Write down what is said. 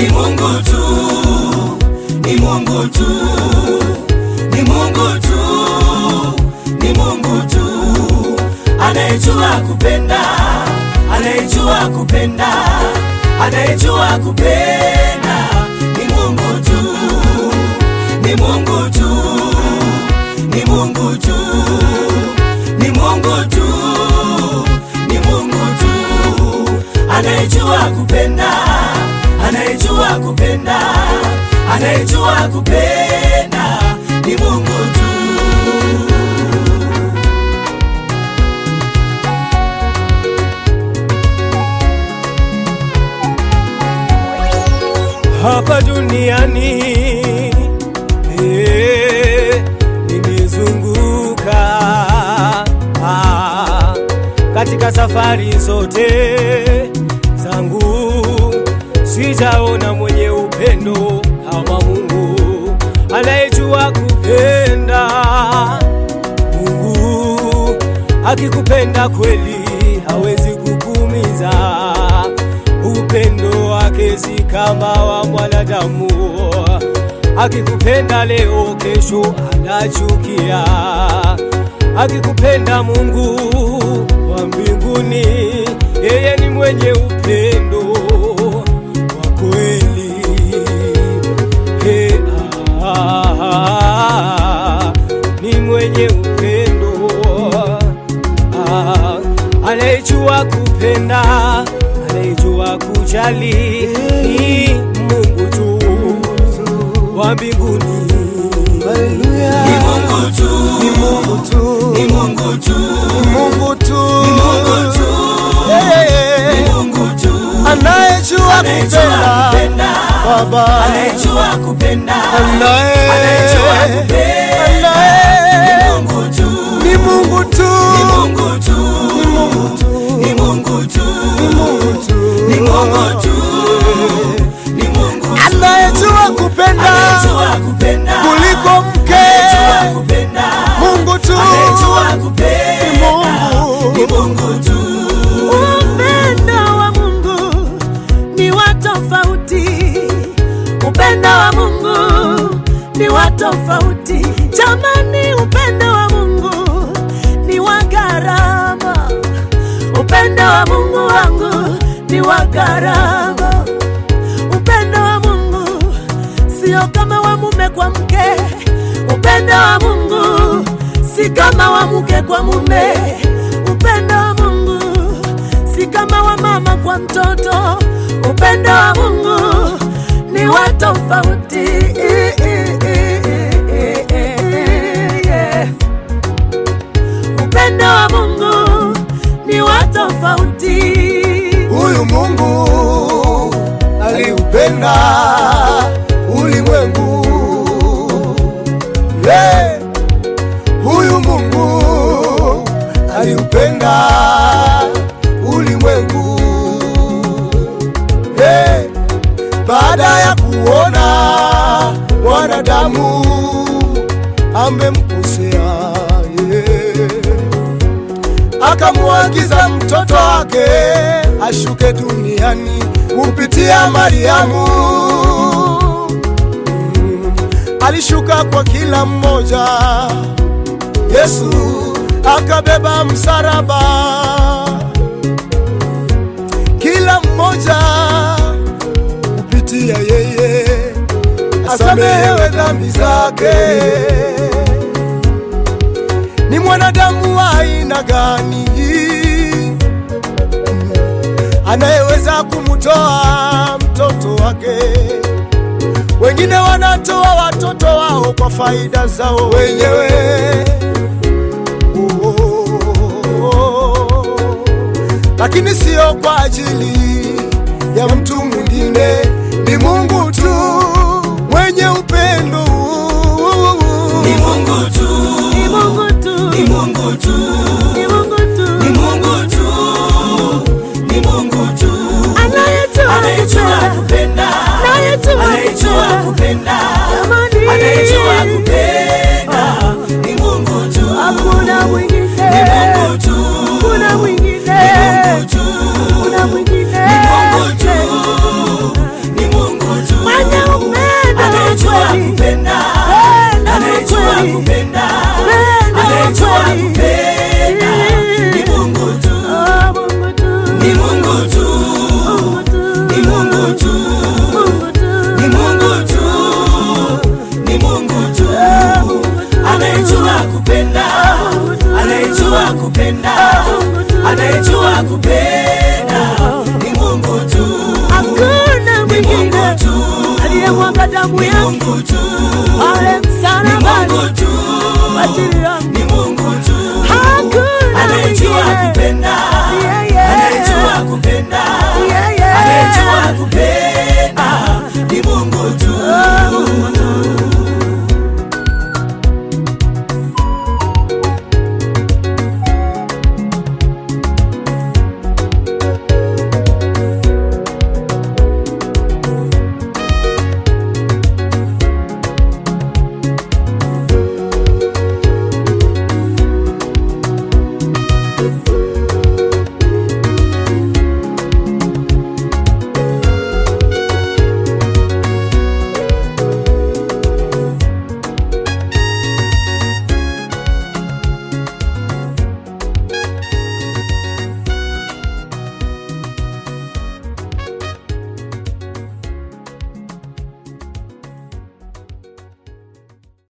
ni Mungu tu, ni Mungu tu, ni Mungu tu, ni Mungu tu, anayejua kupenda, anayejua kupenda, anayejua kupenda, ni Mungu tu, ni Mungu tu, ni Mungu tu, ni Mungu tu, ni Mungu tu, anayejua kupenda, anayejua kupenda, anayejua kupenda, ni Mungu tu. hapa duniani eh, nimezunguka ah, katika safari zote zangu sijaona mwenye upendo kama Mungu anayejua kupenda. Mungu akikupenda kweli hawezi kukuumiza. Upendo wake si kama wa mwanadamu, akikupenda leo, kesho anachukia. Akikupenda Mungu wa mbinguni, yeye ni mwenye upendo wa kweli. He, ah, ah, ni mwenye upendo ah, anayejua kupenda, anayejua kujali, ni Mungu tu wa mbinguni. Ni Mungu tu, Ni Mungu tu, ni Mungu tu, ni Mungu tu, ni Mungu tu, Eh, ni Mungu tu, anayejua anayejua kupenda kupenda, Baba, anayejua kupenda, Anaye- anayejua kupenda, Anaye- ni Mungu tu, ni Mungu tu, ni Mungu tu, ni Mungu tu, ni Mungu tu, ni Mungu tu, ni Mungu tu, ni Mungu tu, anayejua kupenda anayejua kupenda kuliko mke, anayejua kupenda Mungu tu, anayejua kupenda Mungu. ni Mungu tu. Upendo wa Mungu ni wa tofauti. Upendo wa Mungu ni wa tofauti. Jamani, upendo wa Mungu ni wa gharama. Upendo wa Mungu wangu ni wa gharama. Upendo wa Mungu sio kama wa mume kwa mke. Upendo wa Mungu si kama wa mke kwa mume. Upendo wa Mungu si kama wa mama kwa mtoto. Upendo wa Mungu ni wa tofauti. Upendo wa Mungu ni wa tofauti. huyu Mungu aliupenda ulimwengu. Hey, huyu Mungu aliupenda ulimwengu. Hey, baada ya kuona mwanadamu amemkosea yeah akamwagiza mtoto wake ashuke duniani kupitia Mariamu. Mm, Alishuka kwa kila mmoja, Yesu akabeba msalaba, kila mmoja kupitia yeye asamehewe dhambi zake ni mwanadamu wa aina gani anayeweza kumtoa mtoto wake? Wengine wanatoa watoto wao kwa faida zao wenyewe. Oh, oh, oh. Lakini sio kwa ajili ya mtu mwingine. Ni Mungu tu mwenye upendo. Ni Mungu tu, Ni Mungu tu, ni Mungu tu, ni Mungu tu, ni Mungu tu, ni Mungu tu, anayejua anayejua kupenda, kupenda, anayejua anayejua kupenda. kupenda, Jamani, anayejua kupenda, ni Mungu tu, hakuna mwingine, ni Mungu tu, hakuna mwingine, ni Mungu tu, hakuna mwingine, ni Mungu tu, ni Mungu nakupenda